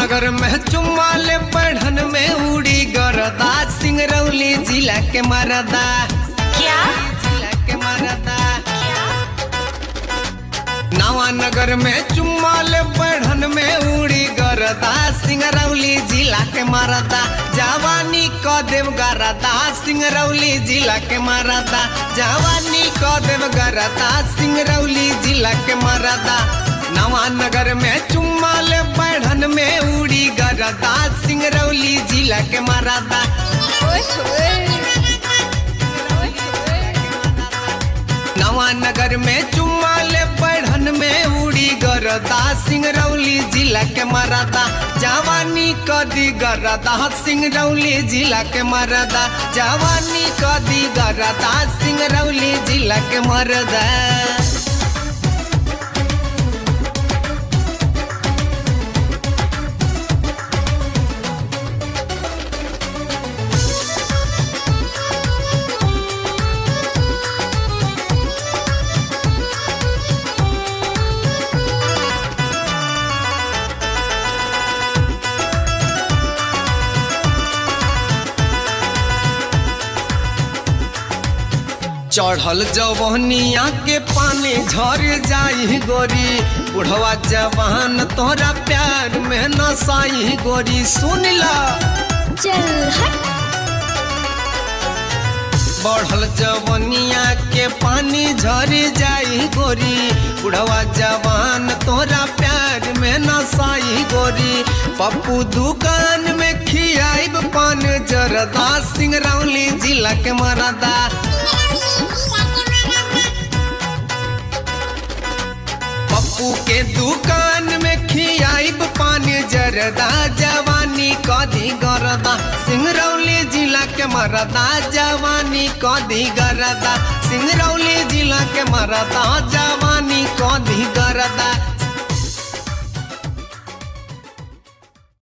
नगर में चुम्मा ले बढ़न में उड़ी गरदा सिंगरौली जिला के मरदा क्या जिला के मरदा क्या नवा नगर में चुम्मा ले बढ़न में उड़ी गरदा सिंगरौली जिला के मरदा जवानी क देव गरदा सिंगरौली जिला के मरदा जवानी क देव गरदा सिंगरौली जिला के मरदा नवा नगर में चुम्मा ले बढ़न में उड़ी गरदा सिंगरौली जिला के मरदा ओए होए ओए होए नवा नगर में चुम्मा ले बढ़न में उड़ी गरदा सिंगरौली जिला के मरदा जवानी कदी गरदा सिंगरौली जिला के मरदा जवानी कदी गरदा सिंगरौली जिला के मरदा चढ़ल जवनिया के पानी झर जाई गोरी बुढ़वा जवान तोरा प्यार में नसाई गोरी सुन ला चल हट बढ़ल जवनिया के पानी झर जाई गोरी बुढ़वा जवान तोरा प्यार में नसाई गोरी पप्पू दुकान में खियाइब पान जरदा सिंगरौली जिला के मरदा पप्पू के दुकान में खियाइब पानी जरदा जवानी कदी गरदा सिंगरौली जिला के मरदा जवानी कदी गरदा सिंगरौली जिला के मरदा जवानी कदी गरदा